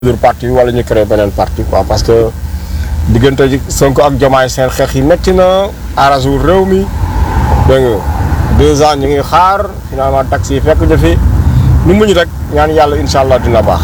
dur parti bi wala ñu créé beneen parti quoi parce que diggante ji Sonko ak Diomaye seen xeex yi métti na arrangé réew mi dégg nga deux ans ñu ngi xaar finalement taxi yi fekk ñu fi ñu muñ rek ñaan yàlla incha allah dina baax.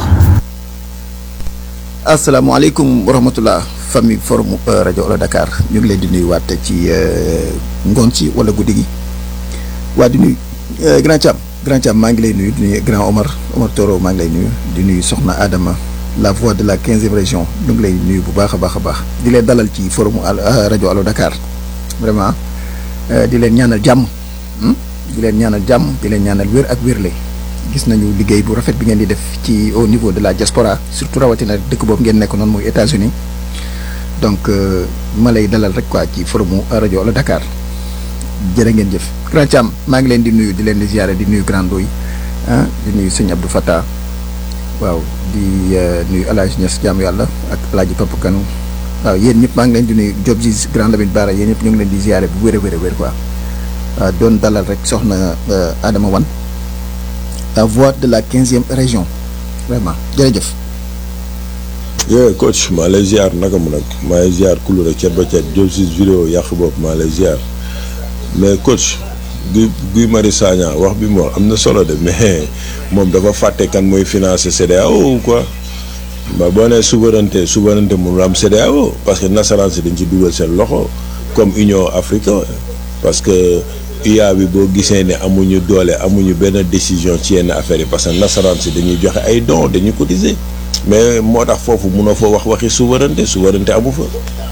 asalaamaaleykum wa rahmatullah famille forum rajo Wala Dakar ñu ngi leen di nuyu waat ci ngoon ci wala guddi gi waa di nuyu grand Thiam grand Thiam maa ngi lay nuyu di nuyu grand Omar Omar Toro maa ngi lay nuyu di nuyu Soxna Adama la voix de la quinzième région ñu ngi lay nuyu bu baax a baax a baax di leen dalal ci forum rajo Wala Dakar vraiment di leen ñaanal jàmm di leen ñaanal jàmm di leen ñaanal wér ak wérle gis nañu liggéey bu rafet bi ngeen di def ci au niveau de la diaspora surtout rawatina dëkk boobu ngeen nekk noonu muy États-Unis donc ma lay dalal rek quoi ci forumu rajo Wala Dakar jërë ngeen jëf. Grand Thiam maa ngi leen di nuyu di leen di ziare di nuyu Grand Ndoye ah di nuyu sëñ Abdou Fattah waaw di nuyu El Hadj Niass jaamu yàlla ak El Hadj Papa Kane waaw yéen ñëpp maa ngi leen di nuyu Diop ji Grand Lamine Bara yéen ñëpp ñu ngi leen di ziare bu wér a wér a wér quoi waaw doon dalal rek soxna Adama Wane la voix de la quinzième région vraiment jërëjëf. yooyu coach maa lay ziar naka mu nag maa lay ziar kulu rek cet ba cet Diop si vidéo yàq bopp maa lay ziar mais coach Guy Guy Marius Sagna wax bi mu wax am na solo de mais moom dafa fàtte kan mooy financer CEDEAO quoi ba boo nee souveraineté souveraineté mënul am CEDEAO parce que nasaraan si dañ ci dugal seen loxo comme Union africaine parce que UA bi boo gisee ne amuñu doole amuñu benn décision ci yenn affaires yi parce que nasaraan si dañuy joxe ay dons dañuy cotiser mais moo tax foofu mënoo fa wax waxi souveraineté souveraineté amu fa.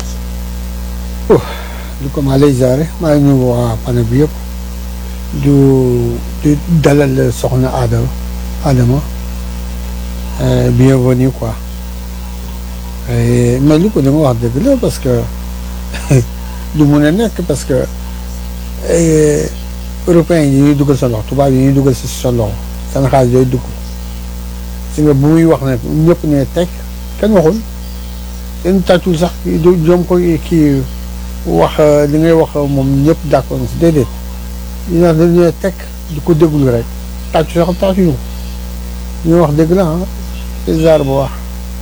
du ko maa lay ziare maa ngi nuyu waa panel bi yëpp du du dalal soxna Adama Adama bienvenue quoi mais li ko dama wax dëgg la parce que du mun a nekk parce que européens yi ñuy dugal sa loxo tubaab yi ñuy dugal si sa loxo seen xaalis yooyu dugg si nga bu muy wax ne ñëpp ne teg kenn waxul kenn tàccul sax joom ko kii wax li ngay wax moom ñëpp d'accord si déedéet ñu naan dañu teg di ko déglu rek tàccu sax tàccuñu ñu wax dëgg la ah bizarre bu wax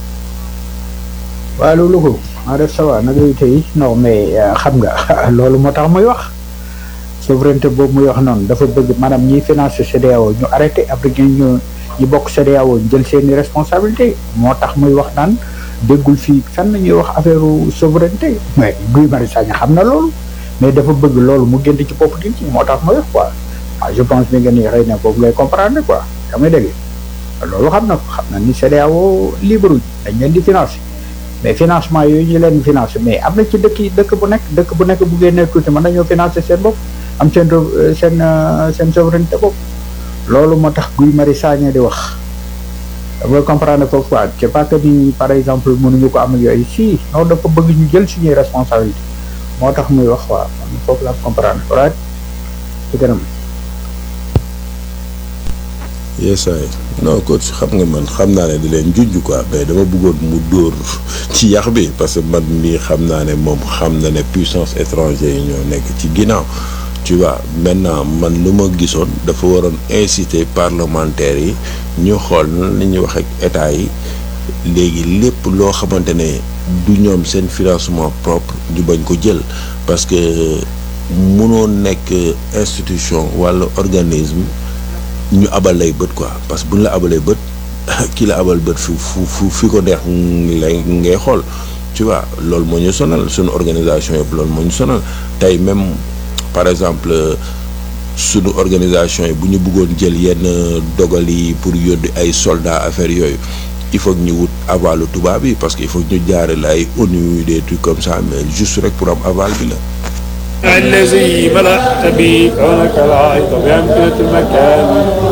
waaw loolu ko maa def ça va nag tey non mais xam nga loolu moo tax muy wax souveraineté boobu muy wax noonu dafa bëgg maanaam ñiy financer CEDEAO ñu arrêté après ñu ñu bokk CEDEAO ñu jël seeni responsabilité moo tax muy wax naan déggul fii fenn ñuy wax affaire souveraineté mais Guy Marius Sagna xam na loolu mais dafa bëgg loolu mu génn ci bopp nit ñi moo tax muy wax quoi ah je pense ni nga ni xëy na boobu lay comprendre quoi yaa may dégg loolu xam na ko xam na ni CEDEAO libre dañ leen di financer mais financement yooyu ñu leen financer mais am na ci dëkk yi dëkk bu nekk dëkk bu nekk bu génnee tuuti mën nañoo financer seen bopp am seen seen seen souveraineté bopp loolu moo tax Guy Marius Sagna di wax dafay comprendre foofu quoi c'est pas que ni par exemple mënuñu ko am ak yooyu si non dafa bëgg ñu jël suñuy responsabilité moo tax muy wax waa man foofu laa comprendre right ci kanam yes ay non coach xam nga man xam naa ne di leen junj quoi mais dama bëggoon mu dóor ci yax bi parce que man mii xam naa ne moom xam na ne puissance étrangère yi ñoo nekk ci ginnaaw tu vois maintenant man lu ma gisoon dafa waroon inciter parlementaires yi ñu xool nan la ñuy wax ak état yi léegi lépp loo xamante ne du ñoom seen financement propre ñu bañ ko jël parce que mënoo nekk institution walla organisme ñu abal lay bët quoi parce que bu ñu la abalee bët kii la abal bët fu fu fi ko neex lay ngay xool tu vois loolu moo ñu sonal suñu organisation yëpp loolu moo ñu sonal tey même par exemple suñu organisation yi bu ñu bëggoon jël yenn dogal yi pour yónni ay soldats affaire yooyu il faut que ñu wut avalu tubaab yi parce que il faut que ñu jaare la ay ONU des trucs comme ça mais juste rek pour am aval bi la الذي ملأت به كونك العيط بأمكنة المكان